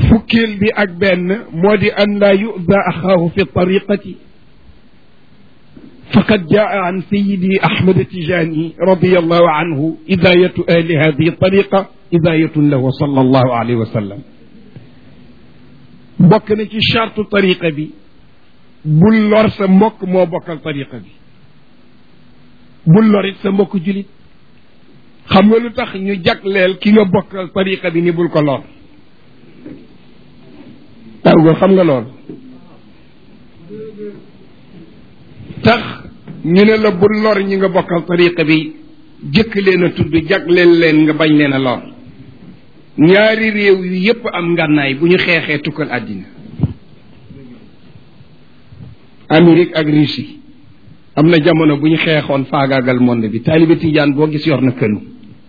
fukkeel bi ak benn moo di an laa yuda axaahu fi tariqati فقد جاء عن سيدي أحمد التجاني رضي الله عنه إذاية أهل هذه الطريقة إذاية له صلى الله عليه وسلم bokk na ci charte tariqa bi bul lor sa mbokk moo bokkal tariqa bi bul lorit sa mbokk julit xam nga lu tax ñu jagleel ki nga bokkal tariqa bi ni bul ko lor taw nga xam nga loolu tax ñu ne la bul lor ñi nga bokkal tariqa bi jëkk leen a tudd jagleel leen nga bañ leen a lor ñaari réew yu yépp am ngànnaay bu ñu xeexee tukkal àddina Amérique ak Russie am na jamono bu ñu xeexoon faagaagal monde bi taalibe tijaan boo gis yor na kënu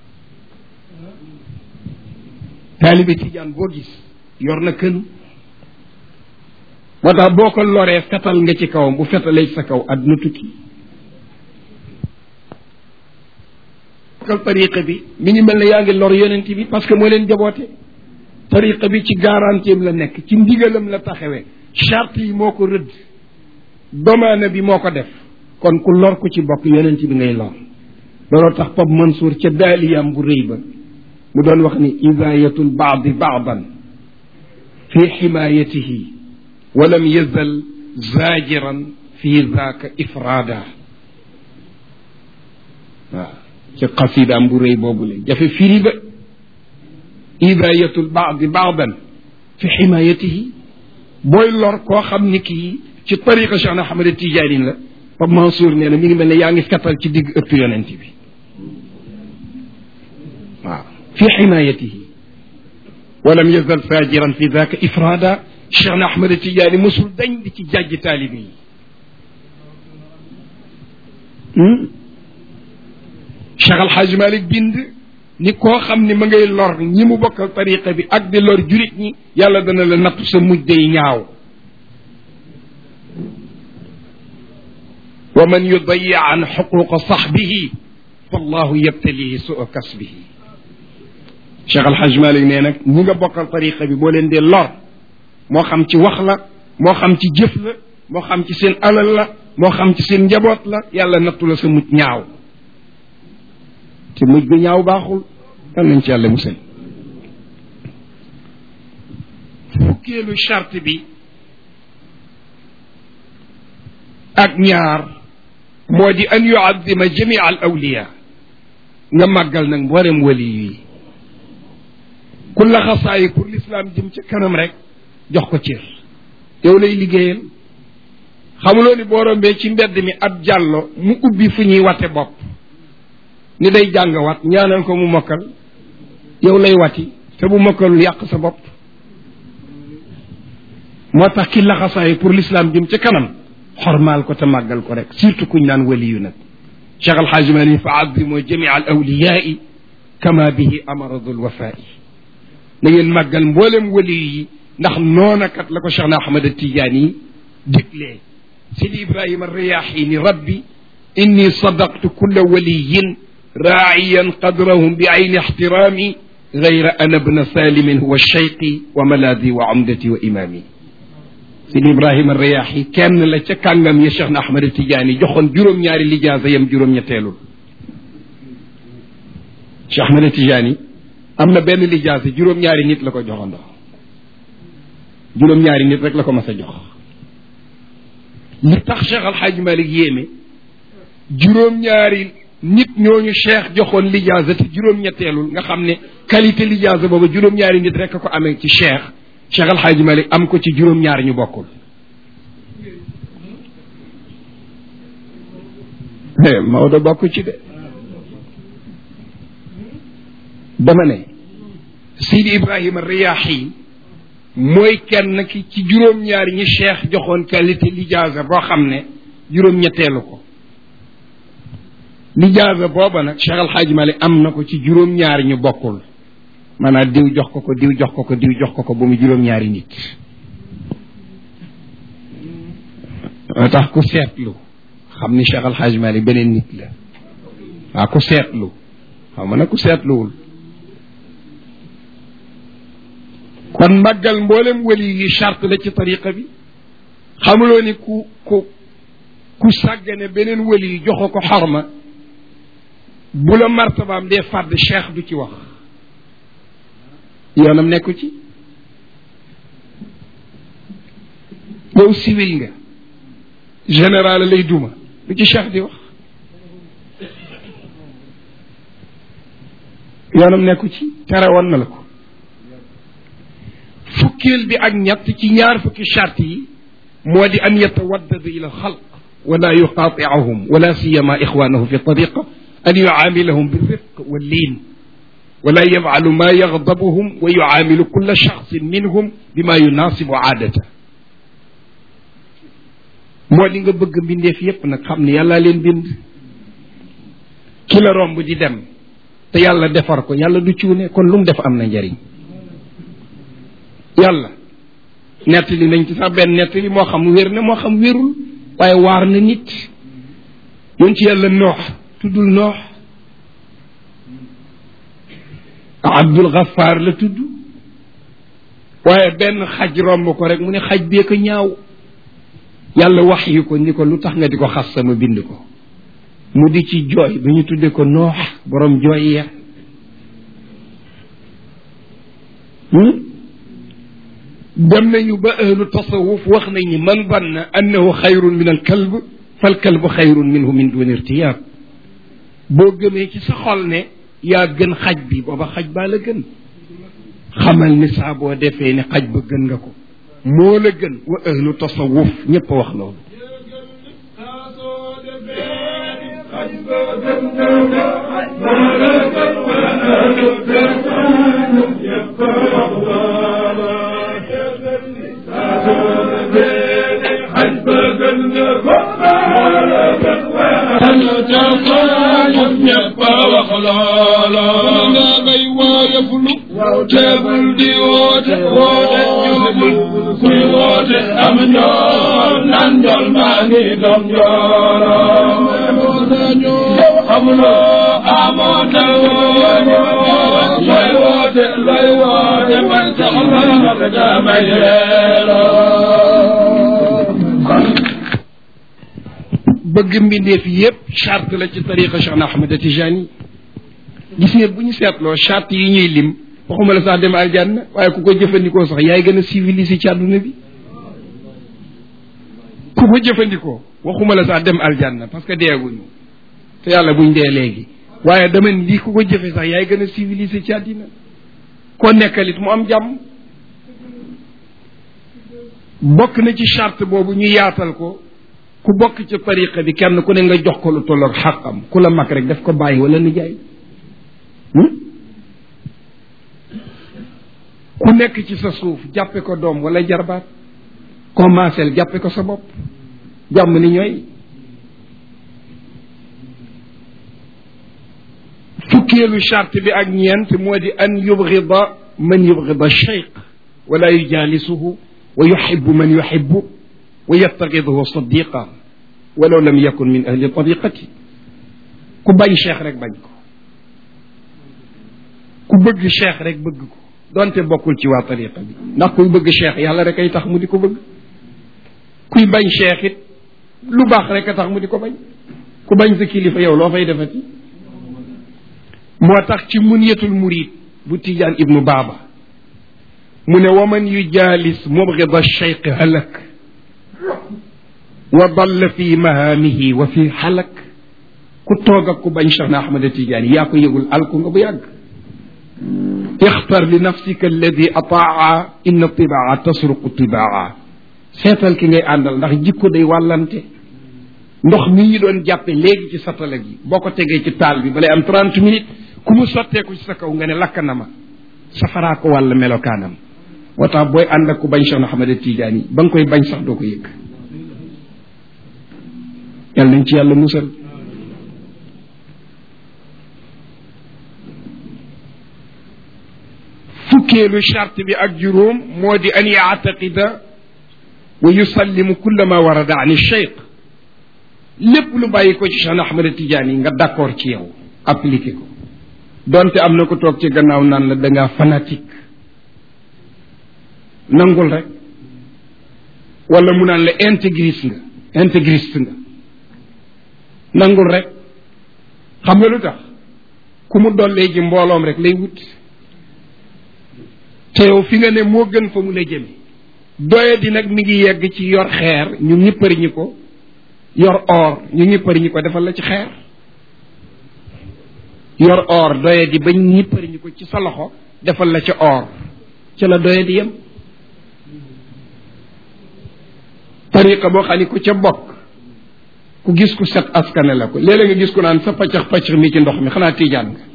taalibe tijaan boo gis yor na kënu moo tax boo ko loree fetal nga ci kawam bu fetalee ci sa kaw àdduna tukki bokkal tariqa bi mi ngi mel ne yaa ngi lor yonent bi parce que moo leen jaboote tariqa bi ci garantie la nekk ci ndigalam la taxawee charte yi moo ko rëdd domaine bi moo ko def kon ku lor ku ci bokk yonent bi ngay lor looloo tax Pape Mansour ca daaliyam bu rëy ba mu doon wax ni idaayatul baadi baadan fi ximaayatihi walam yazal zaajiran fi zaaka ifraada waaw ci xasidaam bu rëy boobu le jafe firi ba idaayatul baadi baadan fi ximaayatihi booy lor koo xam ni kii ci tariqa Cheikh na Ahmad Tijaani la Pape Mansour nee na mi ngi mel ne yaa ngi fetal ci digg ëpp yonent bi waaw fi ximaayatihi walam yazal faajiran fi daaka ifraada Cheikh na Ahmad Tijaani mosul dañ di ci jàjj taalibe yi Cheikh Al Hadj Malick bind ni koo xam ne ma ngay lor ñi mu bokkal tariqa bi ak di lor jurit ñi yàlla dana la nattu sa mujj day ñaaw wa man yudayi an xuquqa saxbihi fallahu yabtalihi suu kasbihi Cheikh Al Hadj Malick nee nag ñi nga bokkal tariqa bi boo leen dee lor moo xam ci wax la moo xam ci jëf la moo xam ci seen alal la moo xam ci seen njaboot la yàlla nattu la sa mujj ñaaw te mujj bi ñaaw baaxul yal nañ ci yàlla musal fukkeelu charte bi ak ñaar moo di an yuaddima jamia al awliya nga màggal nag mboolem wali yi ku laxasaayi pour l'islam jëm ca kanam rek jox ko cër yow lay liggéeyal xamuloo ni boo rombee ci mbedd mi ab jàllo mu ubbi fu ñuy wate bopp ni day jàng wat ñaanal ko mu mokkal yow lay wati te bu mokkalul yàq sa bopp moo tax ki laxasaay pour l'islam jëm ca kanam xormaal ko te màggal ko rek surtout kuñ naan waliyu nag cheikh alxaaji mali fa azimu jamia al awliyaai kama bihi amara dul wafaai na ngeen màggal mboolem waliyu yi ndax noonakat la ko cheikh na ahmad tijaani yi diglee sidi ibrahima riyaaxi ni rabbi inni sadaqtu kulla waliyin raaciyan qadrahum bi ayni ixtiraami gayra ana bna salimin huwa cheyqi wa malaadi wa amdati wa imaami sidi ibrahima riyaaxi kenn la ca kàngam ya cheikh na ahmad tijaani joxoon juróom-ñaari lijaasa yam juróom-ñetteelul cheikh ahmad tijaani am na benn lijaasa juróom-ñaari nit la ko joxandoo juróom-ñaari nit rek la ko mas a jox li tax cheikh alxaaji malik yéeme juróom-ñaari nit ñooñu cheikh joxoon lijaasa te juróom-ñetteelul nga xam ne qualité lijaasa booba juróom-ñaari nit rek a ko amee ci cheikh cheikh alxaaji malik am ko ci juróom-ñaari ñu bokkul Maodo bokk ci de dama ne Sidi Ibrahima Riyaahi mooy kenn ki ci juróom-ñaari ñi cheikh joxoon qualité lijaasa boo xam ne juróom-ñetteelu ko lijaasa booba nag cheikh alxaaji malik am na ko ci juróom-ñaari ñu bokkul maanaam diw jox ko ko diw jox ko ko diw jox ko ko ba mu juróom-ñaari nit moo tax ku seetlu xam ni cheikh alxaaji malik beneen nit la waa ku seetlu xam nga nag ku seetluwul kon màggal mboolem wali yi charte la ci tariqa bi xamuloo ni ku ku ku sàggane beneen wali yi joxo ko xorma bu la martabaam dee fàdd cheikh du ci wax yoonam nekku ci yow civil nga général lay duma lu ci cheikh di wax yoonam nekku ci tere woon na la ko fukkeel bi ak ñett ci ñaar fukki charte yi moo di an yatawaddada ila alxalq wala yuqaatiahum wala siyama ixwanahu fi tariqa an yucaamilahum birifq walliin wala yafcalu ma yaxdabuhum wa yucaamilu kulla shaxsin minhum bima yunaasibu aadata moo di nga bëgg mbindeef yépp nag xam ne yàllaa leen bind ki la romb di dem te yàlla defar ko yàlla du cuune kon lu mu def am na njariñ yàlla nettali nañ ci sax benn nettali moo xam wér na moo xam wérul waaye waar na nit yoon ci yàlla noox tuddul noox abdul gaffar la tudd waaye benn xaj romb ko rek mu ne xaj bee ko ñaaw yàlla wax yu ko ni ko lu tax nga di ko xas sama bind ko mu di ci jooy ba ñu tudde ko noox borom jooy ya dem nañu ba ahlu tasawuf wax nañ ni man banna annahu xayrun min al kalb fal kalbu xayrun minhu min duni irtiyab boo gëmee ci sa xol ne yaa gën xaj bi booba xaj baa la gën xamal ni saa boo defee ne xaj ba gën nga ko moo la gën wa ahlu tasawuf ñépp a wax loolu teebul di woote woote juubul kuy woote am njool nan njool maa ngi doom njooloo xamuloo amoo tawoo looy woote looy woote man soxla damay leeroo bëgg mbindeef yépp charte la ci tariqa Cheikh Ahmed Tijani gis nga bu ñu seetloo charte yi ñuy lim waxuma la sax dem aljanna waaye ku ko jëfandikoo sax yaay gën a civilisé ci àdduna bi ku ko jëfandikoo waxuma la sax dem aljanna parce que deeguñu te yàlla buñ dee léegi waaye dama ni lii ku ko jëfe sax yaay gën a civilisé ci àddina koo nekkalit mu am jàmm bokk na ci charte boobu ñu yaatal ko ku bokk ci tariqa bi kenn ku ne nga jox ko lu tolloog xàqam ku la mag rek daf ko bàyyi wala nijaay ku nekk ci sa suuf jàppe ko doom wala jarbaat commencel jàppe ko sa bopp jàmm ni ñooy fukkeelu charte bi ak ñeent moo di an yubgida man yubgida cheikh wala yujalisuhu wa yuxibu man yuxibu wa yattaxiduhu sadiqa walaw lam yakun min ahli tariqati ku bañ cheikh rek bañ ko ku bëgg cheikh rek bëgg ko donte bokkul ci waa tariqa bi ndax kuy bëgg cheikh yàlla rek ay tax mu di ko bëgg kuy bañ cheikh it lu baax rek a tax mu di ko bañ ku bañ sa kilifa yow loo fay defati moo tax ci munyatul murid bu tijaan ibnu baaba mu ne waman yujaalis mubgida cheikh halak wa dalla fi mahaamihi wa fi xalak ku toog ak ku bañ cheikh na ahmad tijaan yaa ko yëgul alku nga bu yàgg ixtar li nafsika alladi ataa inna tibaa tasruqu tibaa seetal ki ngay àndal ndax jikko day wàllante ndox mi ñu doon jàppe léegi ci satala gi boo ko tegee ci taal bi balay am trente minutes ku mu sotteeku ci sa kaw nga ne lakk na ma safaraa ko wàll melokaanam moo tax booy ànd ak ku bañ Cheikh Ahmad Tidiane ba nga koy bañ sax doo ko yëg yàlla nañ ci yàlla musal fukkeelu charte bi ak juróom moo di an yaataqida wa yusallimu kulla ma warada an cheikh lépp lu bàyyi ko ci Cheikh Ahmad Tidiane yi nga d'accord ci yow appliqué ko donte am na ko toog ci gannaaw naan la da ngaa fanatique nangul rek wala mu naan la intégriste nga intégriste nga nangul rek xam nga lu tax ku mu dollee ji mbooloom rek lay wut te yow fi nga ne moo gën fa mu la jëme doye di nag mi ngi yegg ci yor xeer ñu ñippari ñi ko yor or ñu ñippari ñi ko defal la ci xeer yor or doye di bañ ñippari ñi ko ci sa loxo defal la ci or ca la doye di yem tariqa boo xam ni ku ca bokk ku gis ku set askane la ko léeg-léeg nga gis ku naan sa paccax paccax mi ci ndox mi xanaa tiijaan nga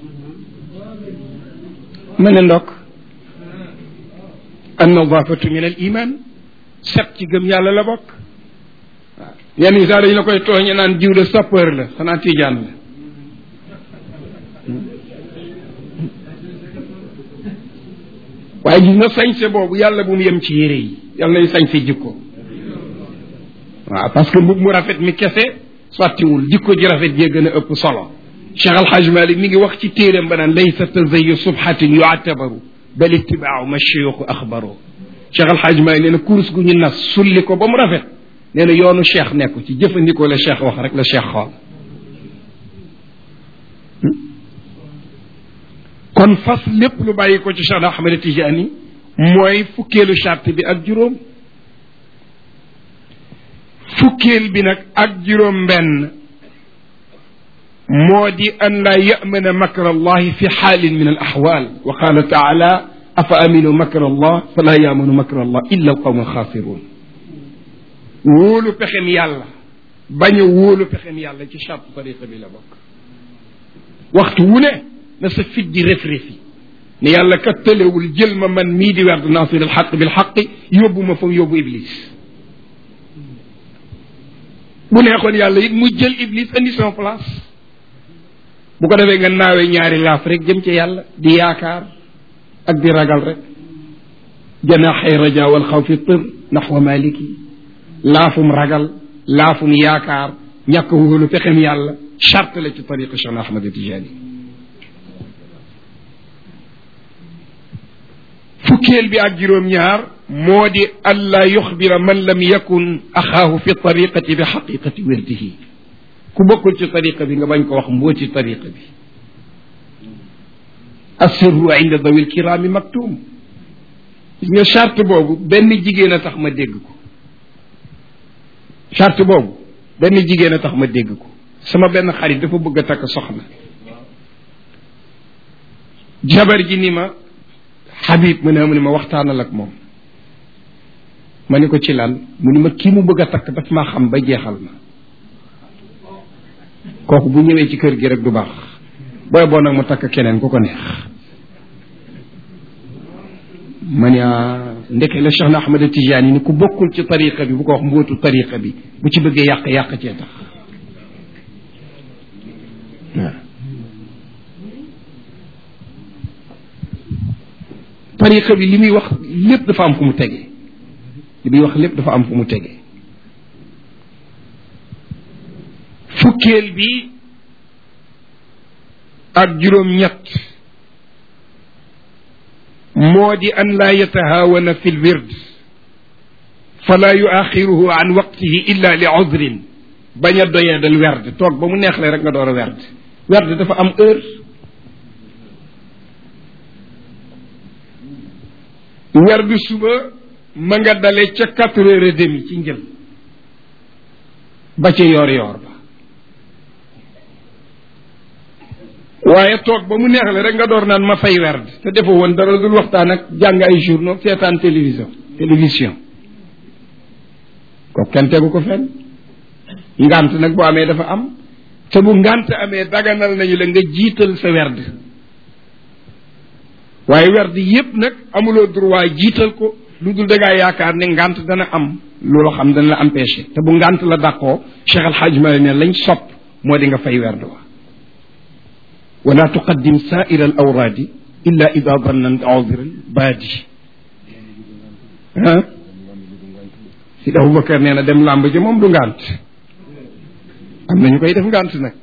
ma ne ndokk an nadafatu min al iman set ci gëm yàlla la bokk waaw yenn yi sax dañu la koy tooñe naan jiw de sapeur la xanaa tiijaan la waaye gis nga sañse boobu yàlla bu mu yem ci yére yi yàlla nañ sañse jikko waaw parce que mbub mu rafet mi kese sottiwul jikko ji rafet jee gën a ëpp solo cheikh alhaj malik mi ngi wax ci téeram ba naan laysa tazayu subhatin yuatabaru bal ittibaau ma cheyuxu axbaro cheikh alhaj malik nee na kurus gu ñu nas sulli ko ba mu rafet nee na yoonu cheikh nekku ci jëfandikoo la cheikh wax rek la cheikh xool kon fas lépp lu bàyyi ko ci cheikh ahmed tijani mooy fukkeelu charte bi ak juróom fukkeel bi nag ak juróom benn moo di an laa yamana makra allahi fi xaalin min al axwaal wa qaala taala afa aminu makra allah falaa yamanu makra allah illa alqawm alxaasiruun wóolu pexem yàlla bañ a wóolu pexem yàlla ci charte tariqa bi la bokk waxtu wu ne na sa fit di ref-refi ne yàlla kat tëlewul jël ma man mii di werd nasir alxaq bilxaqi yóbbu ma fa mu yóbbu iblis bu neexoon yàlla it mu jël iblis indi son place bu ko defee nga naawee ñaari laaf rek jëm ci yàlla di yaakaar ak di ragal rek janaxay raja wal xawfi tër naxwa maliki laafum ragal laafum yaakaar ñàkk wóolu pexem yàlla charte la ci tariqa Cheikh Ahmad Tijani fukkeel bi ak juróom-ñaar moo di allaa yuxbira man lam yakun axaahu fi tariqati bi xaqiqati wirdihi ku bokkul ci tariqa bi nga bañ ko wax mbooti tariqa bi assirru inda dawi lkiraami maktum gis nga charte boobu benn jigéen a tax ma dégg ko charte boobu benn jigéen a tax ma dégg ko sama benn xarit dafa bëgg a takk soxna jabar ji ni ma Habib mu ne mu ne ma waxtaanal ak moom ma ni ko ci lan mu ni ma kii mu bëgg a takk daf maa xam ba jeexal ma kooku bu ñëwee ci kër gi rek du baax booy boo nag mu takk keneen ku ko neex ma ne ndeke la Cheikh na Ahmad Tijaani ni ku bokkul ci tariqa bi bu ko wax mbootu tariqa bi bu ci bëggee yàq yàq cee tax waaw tariqa bi li muy wax lépp dafa am fu mu tege li muy wax lépp dafa am fu mu tege fukkeel bi ak juróom-ñett moo di an laa yatahawana fi lwird fala yuaxiruhu an waqtihi illa li udrin bañ a doyadal werd toog ba mu neexle rek nga door a werd werd dafa am heure werdu suba ma nga dale ca quatre heures et demi ci njël ba ca yoor yoor ba waaye toog ba mu neexle rek nga door naan ma fay werd te defoo woon dara dul waxtaan ak jàng ay journaux seetaan télévision télévision ko kenn tegu ko fenn ngant nag bu amee dafa am te bu ngant amee daganal nañu la nga jiital sa werd waaye werd yépp nag amuloo droit jiital ko lu dul dangaa yaakaar ne ngant dana am loolu xam dana la empêché te bu ngant la dàqoo Cheikh Al Hadj Malick ne lañ sopp moo di nga fay werd wa wala tuqaddim saaira al awraadi illa ida dannant awdiran baadi ah si Aboubacar nee na dem làmb ji moom du ngant am nañu koy def ngant nag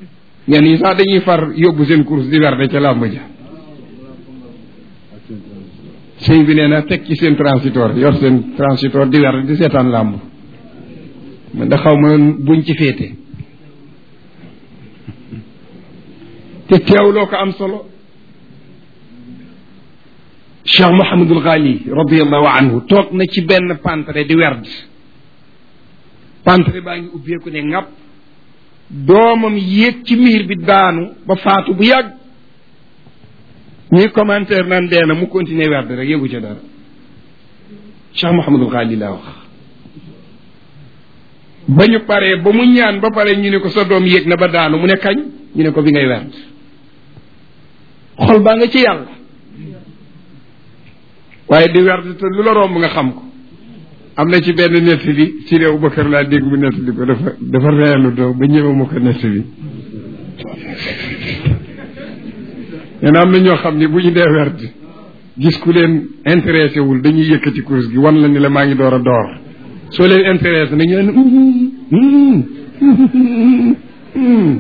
ñenn yi sax dañuy far yóbbu seen course di werde ca làmb ja sëñ bi nee na teg ci seen transitor yor seen transitor di wer di seetaan làmb man da xaw ma buñ ci féete te teewloo ko am solo cheikh mohamadul ghali radiallahu anhu toog na ci benn pantre di werd pantre baa ngi ubbeeku ne ŋàpp doomam yéeg ci miir bi daanu ba faatu bu yàgg ñuy commentaire naan dee na mu continuer werd rek yëgu ca dara cheikh mohamadul ghali laa wax ba ñu paree ba mu ñaan ba pare ñu ne ko sa doom yéeg na ba daanu mu ne kañ ñu ne ko bi ngay werd xol baa nga ci yàlla waaye di werd te lu la romb nga xam ko am na ci benn nettali si réew Bakar laa dégg mu nettali ko dafa dafa reelu doo ba ñëwe ma ko nettali nee na am na ñoo xam ni bu ñu dee werd gis ku leen intéressé wul dañuy yëkkati course gi wan la ni la maa ngi door a door soo leen intéressé na ñu leen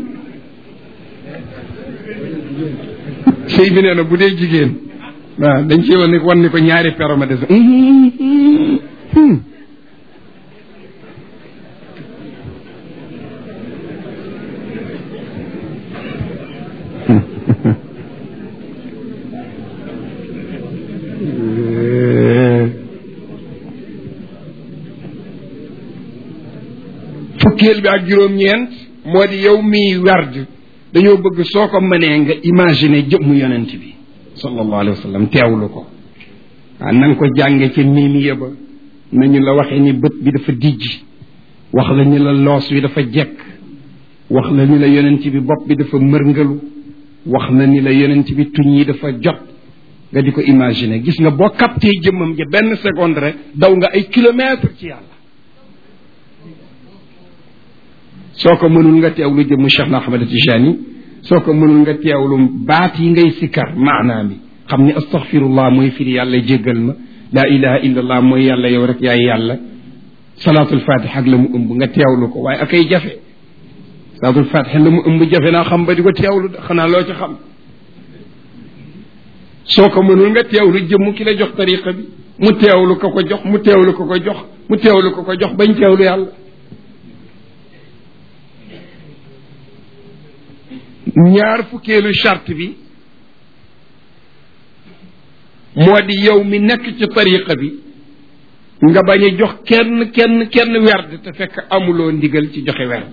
sëy bi nee na bu dee jigéen waaw dañ ci wan ni wan ni ko ñaari pero ma des fukkeel bi ak juróom-ñeent moo di yow miy werd dañoo bëgg soo ko mënee nga imaginer jëmmu yonent bi sallallahu alayhi wa sallam teewlu ko waaw na nga ko jànge ci miimiya ba nañu la waxee ni bët bi dafa dijj wax la ni la loos wi dafa jekk wax la ni la yonent bi bopp bi dafa mërngalu wax na ni la yonent bi tuñ yi dafa jot nga di ko imaginer gis nga boo capté jëmmam ja benn seconde rek daw nga ay kilomètre ci yàlla soo ko mënul nga teewlu jëmmu Cheikh na Ahmad Tijani soo ko mënul nga teewlu baat yi ngay sikkar maanaa mi xam ni astaghfirullah mooy firi yàlla jéggal ma laa ilaha illa allah mooy yàlla yow rek yaay yàlla salaatul fatiha ak la mu ëmb nga teewlu ko waaye akay jafe salaatul fatiha la mu ëmb jafe naa xam ba di ko teewlu xanaa loo ci xam soo ko mënul nga teewlu jëmm ki la jox tariqa bi mu teewlu ko ko jox mu teewlu ko ko jox mu teewlu ko ko jox bañ teewlu yàlla ñaar fukkeelu charte bi moo di yow mi nekk ci tariqa bi nga bañ a jox kenn kenn kenn werd te fekk amuloo ndigal ci joxe werd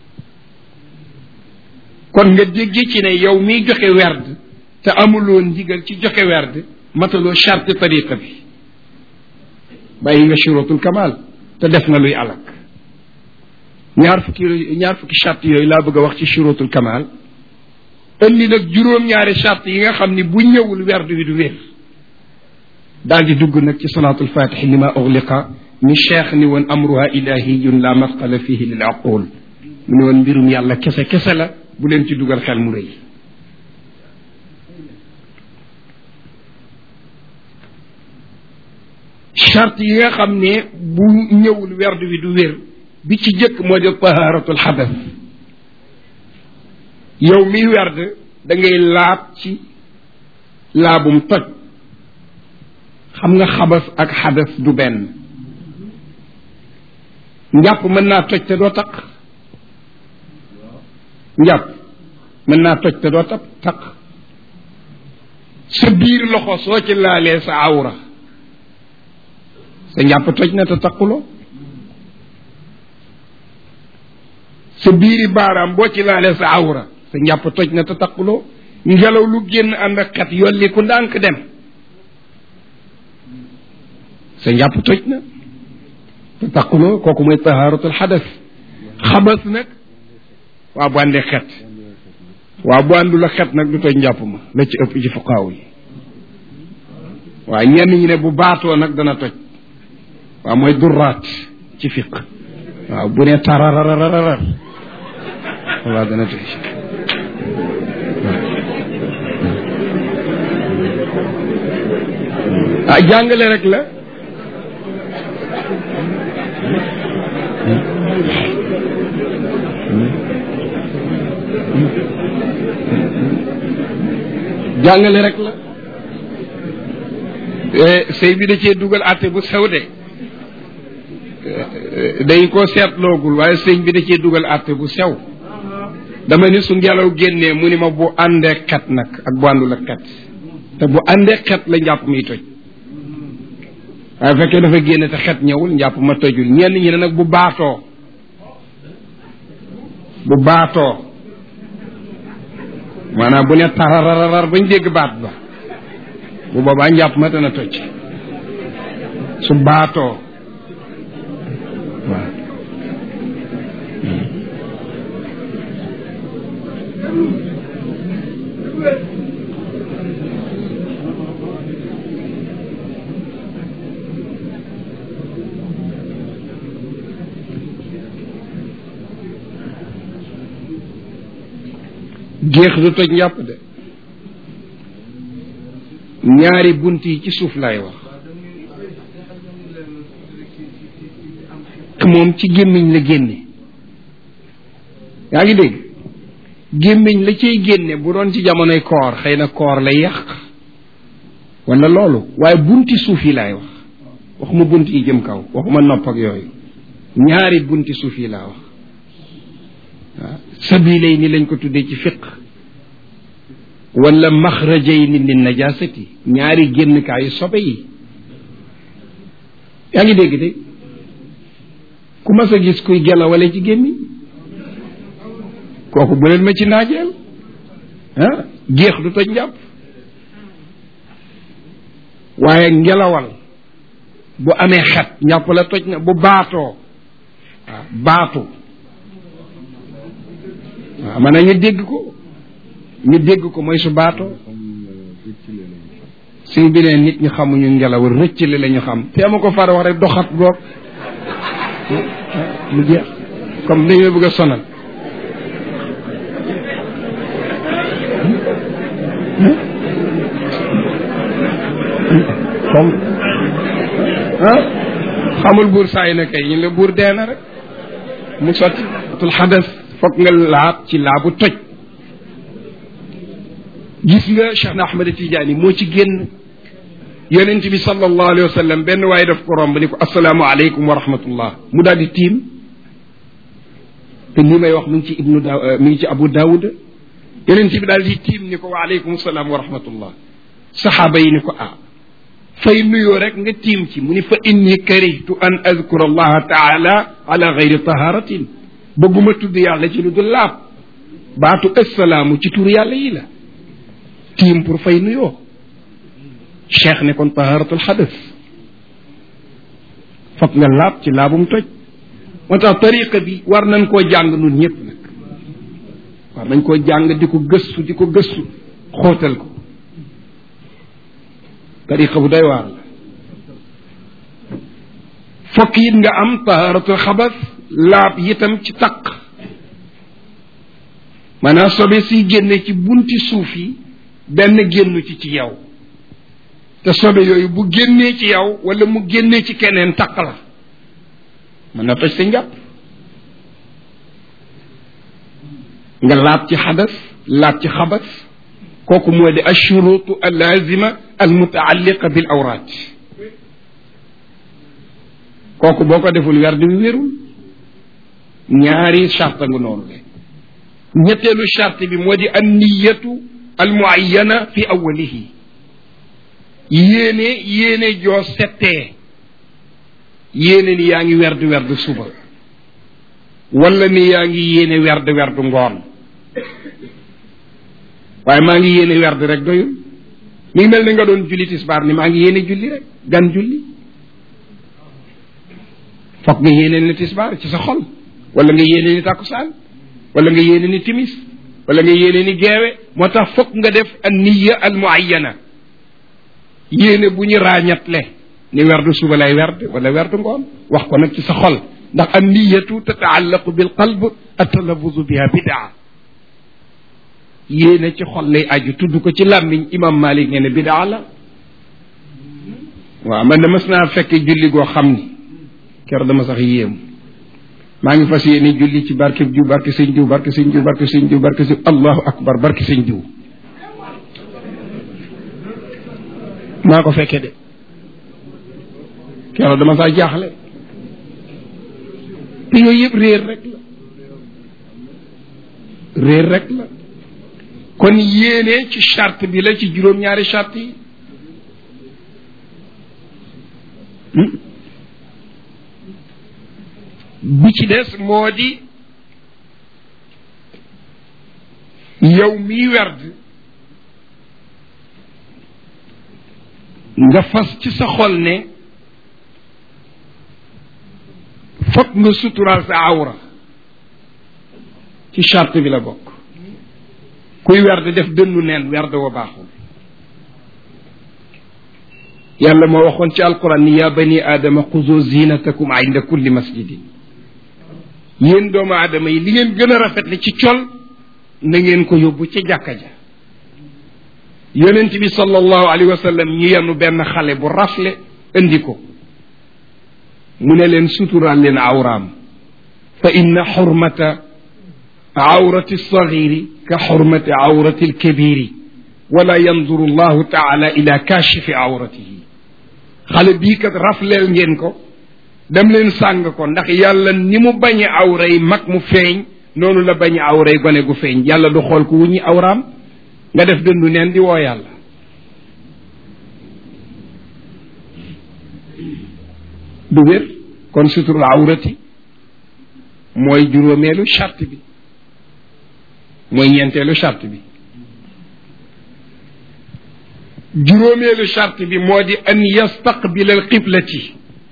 kon nga dégg ci ne yow miy joxe werd te amuloo ndigal ci joxe werd mataloo charte tariqa bi bàyyi nga shurutul kamal te def nga luy alak ñaar fukki ñaar fukki charte yooyu laa bëgg a wax ci shurutul kamal indi nag juróom-ñaari charte yi nga xam ni bu ñëwul werd wi du wér daal di dugg nag ci salaatul fatixi li ma ugliqa ni cheikh ni woon amruha ilahiyun la masqala fihi lil aqul mu ne woon mbirum yàlla kese kese la bu leen ci dugal xel mu rëy charte yi nga xam ne bu ñëwul werd wi du wér bi ci jëkk moo di taharatul xadas yow miy werd da ngay laab ci laabum toj xam nga xabas ak xadas du benn njàpp mën naa toj te doo taq njàpp mën naa toj te doo taq taq sa biir loxo soo ci laalee sa awra sa njàpp toj na te taquloo sa biiri baaraam boo ci laalee sa awra sa njàpp toj na te taquloo ngelaw lu génn ànd ak xet yolli ku ndànk dem sa njàpp toj na te taquloo kooku mooy tahaaratul xadas xabas nag waa bu àndee xet waa bu àndul ak xet nag du toj njàpp ma la ci ëpp ci fuqaaw yi waaye ñenn ñi ne bu baatoo nag dana toj waaw mooy durraat ci fiq waaw bu ne tararararar waaw dana toj ah jàngale rek la jàngale rek la sëy bi da cee dugal àtte bu sew de dañ ko seetloogul waaye sëñ bi da cee dugal àtte bu sew dama ni su ngelaw génnee mu ni ma bu àndee xet nag ak bu àndul ak xet te bu àndee xet la njàpp miy toj waaye fekkee dafa génne te xet ñëwul njàpp ma tojul ñenn ñi ne nag bu baatoo bu baatoo maanaam bu ne tarararar bañ dégg baat ba bu boobaa njàpp ma dana toj su baatoo waaw géex du toj njàpp de ñaari bunt yi ci suuf laay wax moom ci gémmiñ la génne yaa ngi dégg gémmiñ la cay génne bu doon ci jamonoy koor xëy na koor lay yàq wala loolu waaye bunti suuf yi laay wax waxuma bunt yi jëm kaw waxuma nopp ak yooyu ñaari bunti suuf yi laa wax waaw sabilay ni lañ ko tuddee ci fiq wala maxrajay ni lin najasati ñaari génnkaayu sobe yi yaa ngi dégg de ku mas a gis kuy gelawale ci gémmiñ kooku bu leen ma ci naajeel ah géex du toj njàpp waaye ngelawal bu amee xet njàpp la toj na bu baatoo waaw baatu waaw man na ñu dégg ko ñu dégg ko mooy su baatoo suñ bi ne nit ñi xamuñu ngelaw rëccale la ñu xam te ama ko far wax rek doxat goog mu jeex comme dañoo bëgg a sonal comme ah xamul buur saay na kay ñu la buur dee na rek mu sotti tul xadas foog nga laab ci laabu toj gis nga Cheikh na Ahmad Tidiane moo ci génn yonent bi sallallahu alayhi wa sallam benn waaye daf ko romb ni ko asalaamu aleykum wa rahmatullah mu daal di tiim te li may wax mi ngi ci ibnu da mi ngi ci abu daawud yonent bi daal di tiim ni ko wa aleykum salaam wa rahmatullah saxaaba yi ni ko ah fay nuyoo rek nga tiim ci mu ni fa inni karihtu an adkura allaha taala ala gayri taharatin bëgguma tudd yàlla ci lu dul laab baatu assalaamu ci tur yàlla yi la tiim pour fay nuyoo cheikh ne kon taharatul xadas foog nga laab ci laabum toj moo tax tariqa bi war nañ koo jàng nun ñëpp nag war nañ koo jàng di ko gëstu di ko gëstu xóotal ko tariqa bu doy waar la fokk it nga am taharatul xabas laab yitam ci taq maanaam sobe siy génne ci bunti suuf yi benn génnu ci ci yow te sobe yooyu bu génnee ci yow wala mu génnee ci keneen taq la mën na toj sa njàpp nga laab ci xadas laab ci xabas kooku moo di ashurutu allazima almutaalliqa bil awraat kooku boo ko deful werd wi wérul ñaari charte nga noonu le ñetteelu charte bi moo di an niyatu almuayana fi awalihi yéene yéene joo settee yéene ni yaa ngi werd werd suba wala ni yaa ngi yéene werd werd ngoon waaye maa ngi yéene werd rek doyul mi ngi mel ni nga doon julli tisbaar ni maa ngi yéene julli rek gan julli foog nga yéene ni tisbaar ci sa xol wala nga yéene ni takkusaan wala nga yéene ni timis wala nga yéene ni geewe moo tax foog nga def an niya al muayyana yéene bu ñu ràññatle ni werdu suba lay werd wala werdu ngoon wax ko nag ci sa xol ndax an niyatu tataallaqu bil qalb atalafuzu biha bidaa yéene ci xol lay aju tudd ko ci làmmiñ imam malik nee na bidaa la waaw man de mas naa fekke julli goo xam ni ker dama sax yéemu maa ngi fas yéene julli ci barke jiw barke sëñ jiw barke sëñ jiw barke sëñ jiw barke sëñ allahu akbar barke sëñ jiw maa ko fekke de keroog dama saa jaaxle te yooyu yëpp réer rek la réer rek la kon yéene ci charte bi la ci juróom-ñaari charte yi bi ci des moo di yow miy werd nga fas ci sa xol ne fokk nga suturaal sa awra ci charte bi la bokk kuy werd def dënnu neen werd wa baaxul yàlla moo waxoon ci alquran ni yaa bani aadama xuzu zinatakum inda kulli masjidin yéen doomu aadama yi li ngeen gën a rafetle ci col na ngeen ko yóbbu ca jàkka ja yonent bi sallallahu alayhi wa sallam ñu yenu benn xale bu rafle indi ko mu ne leen suturaal leen awraam fa inna xurmata awrati sagiri ka xurmati awrati alkabiri wala yanduru llahu taala ila kashifi awratihi xale bii kat rafleel ngeen ko dem leen sàng ko ndax yàlla ni mu bañe awray mag mu feeñ noonu la bañe awray gone gu feeñ yàlla du xool ku wuññi awraam nga def dëndu neen di woo yàlla du wér kon suturul awrati mooy juróomeelu charte bi mooy ñeenteelu charte bi juróomeelu charte bi moo di an yastaqbila al qiblati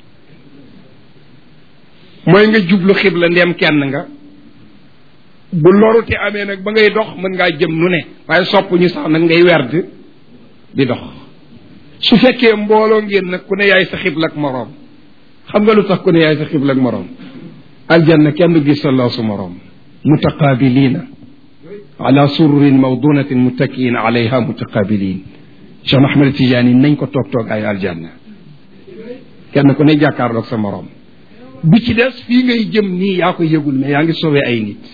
mooy nga jublu xibla ndem kenn nga bu lorute amee nag ba ngay dox mën ngaa jëm nu ne waaye sopp ñu sax nag ngay werd di dox su fekkee mbooloo ngeen nag ku ne yaay sa xibla ak moroom xam nga lu tax ku ne yaay sa xibla ak moroom aljanna kenn du gis sa loosu moroom mutaqabilina ala sururin mawdunatin muttakiin alayha mutaqabilin Cheikh Ahmed Tidiane nañ ko toog toog ay aljanna kenn ku ne jàkkaarloog sa moroom bi ci des fii ngay jëm nii yaa ko yëgul mais yaa ngi sauvé ay nit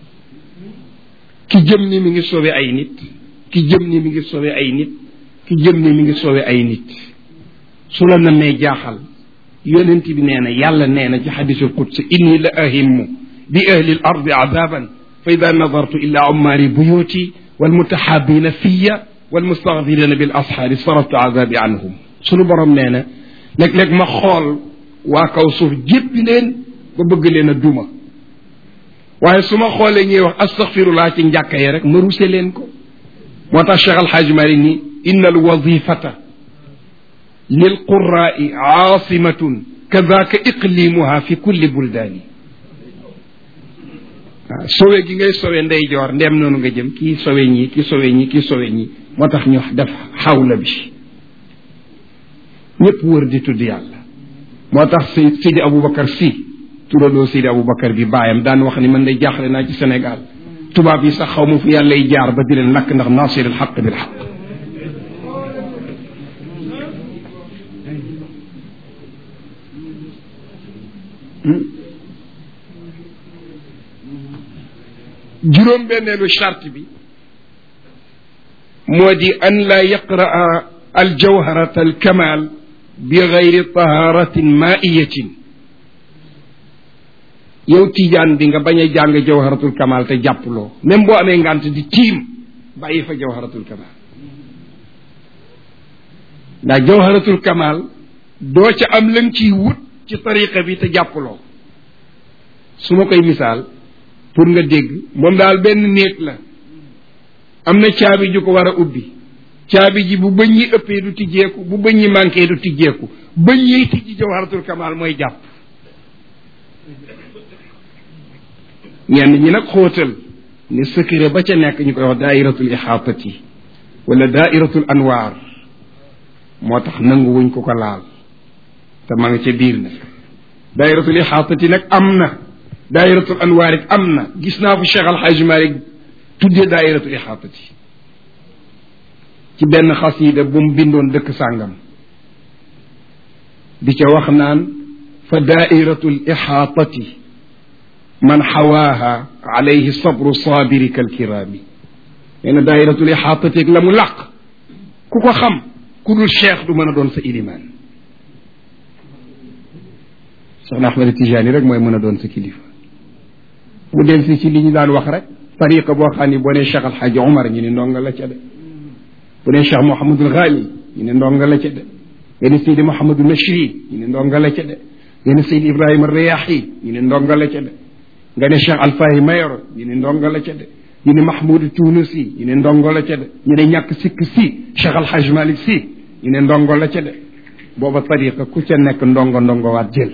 ki jëm ni mi ngi sauvé ay nit ki jëm ni mi ngi sauvé ay nit ki jëm ni mi ngi sauvé ay nit su la namee jaaxal yonent bi nee na yàlla nee na ci xadisul qudsi inni la ahimmu bi ahli l ardi adaban fa ida nadartu ila ummaari buyuti walmutahabina fiya walmustaghfirina bil asxaari saraftu azabi anhum sunu borom nee na léeg-léeg ma xool waa kaw suuf jéppi leen ba bëgg leen a duma waaye su ma xoolee ñuy wax astaghfirullah ci njàkka yi rek ma ruse leen ko moo tax Cheikh Alxaaj Mari ni inna alwadifata lilquraai aasimatun kadaka iqlimuha fi kulli buldaani waaw sowe gi ngay sowe ndeyjoor ndem noonu nga jëm kii sowe ñii kii sowe ñii kii sowe ñii moo tax ñu def xawla bi ñëpp wër di tudd yàlla moo tax si Sidi Aboubacar si turaloo Sidi Aboubacar bi baayam daan wax ni man day jaaxle naa ci Sénégal tubaab yi sax xaw ma fu yàlla y jaar ba di leen lakk ndax nasir al xaq bil xaq juróom benneelu charte bi moo di an laa yaqraa al jawharat al kamal bi gayri taharatin maiyatin yow tiijaan bi nga bañ a jàng jawharatul kamal te jàppuloo même boo amee ngant di tiim bàyyi fa jawharatul kamal ndax jawharatul kamal doo ca am lan ciy wut ci tariqa bi te jàppuloo su ma koy misaal pour nga dégg moom daal benn néeg la am na caabi ju ko war a ubbi caabi ji bu bëñ yi ëppee du tijjeeku bu bëñ yi manqué du tijjeeku bëñ yiy tijji jawharatul kamal mooy jàpp ñenn ñi nag xóotal ne secret ba ca nekk ñu koy wax daairatul ixaatati wala daairatul anwaar moo tax nangu wuñ ko ko laal te ma nga ca biir nag daairatul ixaatati nag am na daairatul anwaar it am na gis naa fu Cheikh Alxaaji Malik tuddee daairatul ixaatati ci benn xasida bu mu bindoon dëkk sàngam di ca wax naan fa daairatul ixaatati man xawaaha alayhi sabru saabiri kalkiraami nee na daayiratul ixaatateeg la mu làq ku ko xam ku dul cheikh du mën a doon sa ilimaan soxna Ahmed Tijani rek mooy mën a doon sa kilifa mu del si ci li ñu daan wax rek tariqa boo xam ni boo nee Cheikh Alhaji Omar ñu ne ndonga la ca de bu nee Cheikh Mouhamadul Ghali ñu ne ndonga la ca de nga ne Seydi Mouhamadul Machri ñu ne ndonga la ca de nga ne Seydi Ibrahima Riyahi ñu ne ndonga la ca de nga ne Cheikh Alfahi Mayoro ñu ne ndonga la ca de ñu ne Mahmoud Tunusi ñu ne ndongo la ca de ñu ne ñàkk sikk si Cheikh Alhaj Malick si ñu ne ndongo la ca de booba tariqa ku ca nekk ndongo ndongo waat jël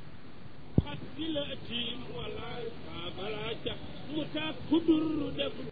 xat bi la tiim wala bala ca mu taak kudur def